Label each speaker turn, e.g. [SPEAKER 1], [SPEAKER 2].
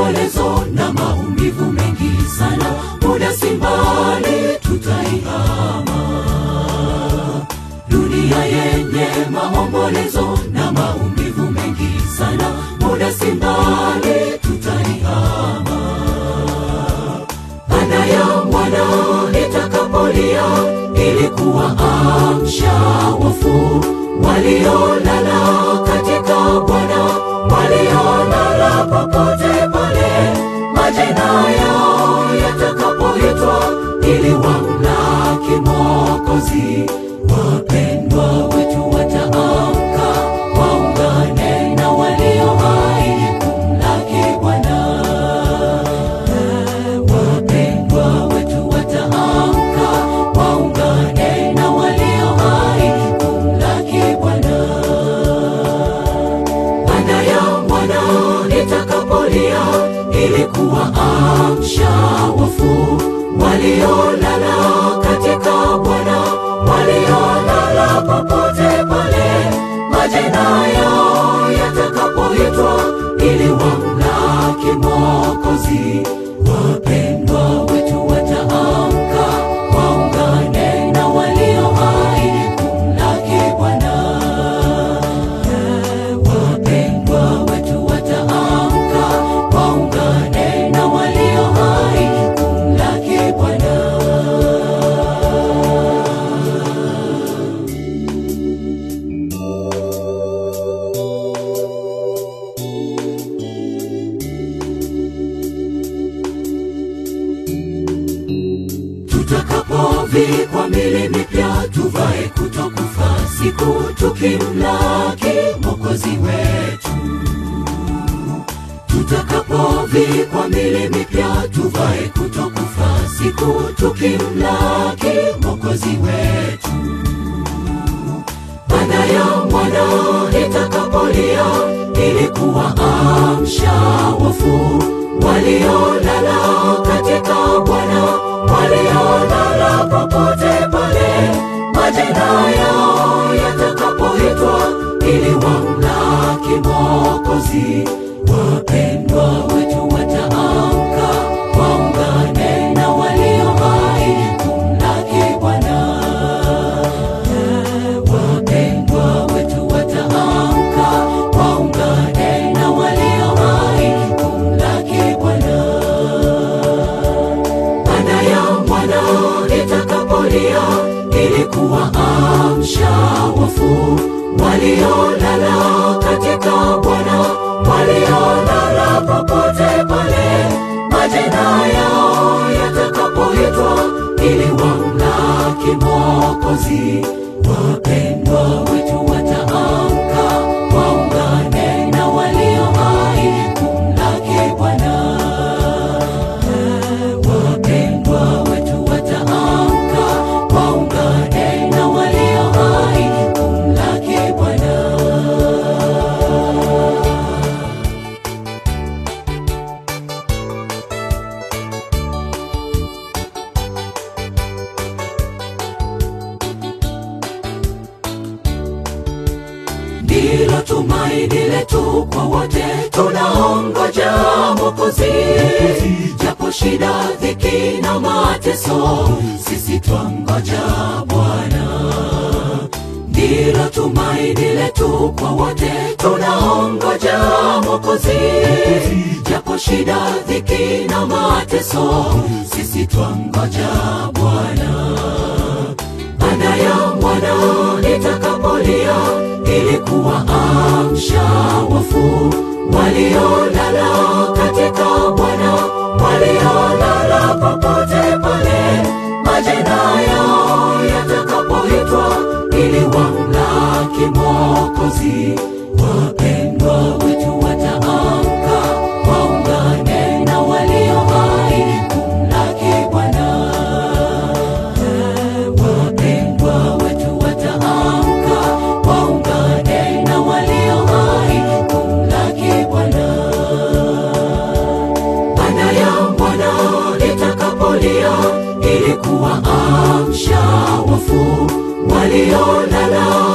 [SPEAKER 1] maombolezo na maumivu mengi sana, muda si mbali tutaihama dunia yenye maombolezo na maumivu mengi sana, muda si mbali tutaihama. Baada ya mwana itakapolia ili kuwaamsha wafu waliolala katika Bwana, waliolala popote pale, majina yao yatakapoitwa ili wamlaki Mwokozi. Wapendwa wetu wataamka, waungane na walio hai kumlaki Bwana. Wapendwa wetu wataamka, waungane na walio hai kumlaki Bwana. Baada ya mwana itakapolia ili kuwaamsha wafu waliolala katika Bwana, waliolala popote pale, majina yao yatakapoitwa ili wamlaki Mwokozi. Wapendwa wetu wataamka, waungane na walio hai kumlaki Bwana. Wapendwa wetu wataamka, waungane na walio hai kumlaki Bwana. tutakapovikwa mili mipya tuvae kutokufa siku tukimlaki mwokozi wetu tutakapovikwa mili mipya tuvae kutokufa siku tukimlaki mwokozi wetu baada ya mwana itakapolia ili kuwaamsha wafu waliolala katika Bwana, waliolala popote pale, majina yao yatakapoitwa ili wamlaki Mwokozi. Wapendwa wetu wataamka, waungane na walio hai kumlaki Bwana. Wapendwa wetu wataamka, waungane na walio hai kumlaki Bwana. Baada ya mwana itakapolia ili kuwaamsha wafu waliolala katika Bwana, waliolala popote pale, majina yao yatakapoitwa ili wamlaki Mwokozi. Wapendwa wetu wataamka, waungane na walio hai kumlaki Bwana. Wapendwa wetu wataamka, waungane na walio hai kumlaki Bwana. ndilo tumaini letu kwa wote tunaongoja Mwokozi. Japo shida, dhiki na mateso, sisi twangoja Bwana. Ndilo tumaini letu kwa wote tunaongoja Mwokozi. Japo shida, dhiki na mateso, sisi twangoja Bwana baada ya mwana itakapolia ili kuwaamsha wafu waliolala katika Bwana, waliolala popote pale, majina yao yatakapoitwa ili wamlaki Mwokozi. Wapendwa wetu wataamka, waungane na walio hai kumlaki Bwana. Wapendwa wetu wataamka, waungane na walio hai kumlaki Bwana. Baada ya Bwana itakapolia ili kuwaamsha wafu waliolala